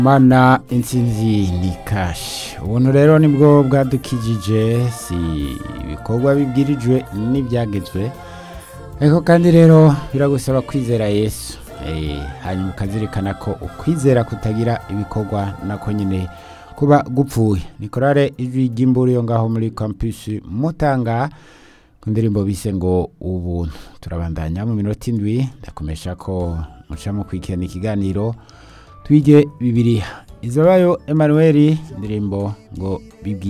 mana intsinzi ni kashi ubuntu rero nibwo bwadukijije si ibikorwa bibwirijwe n'ibyagezwe ariko kandi rero biragusaba kwizera yesu Eh, hanyuma ukazirikana ko ukwizera kutagira ibikorwa nako nyine kuba gupfuye nikorare ijwi ry'imburu yo ngaho muri campus mutanga ku ndirimbo bise ngo ubuntu turabandanya mu minota indwi ndakomesha ko mucamo kwikirana ikiganiro twige bibiliya izabayo emanuel indirimbo ngo bibwi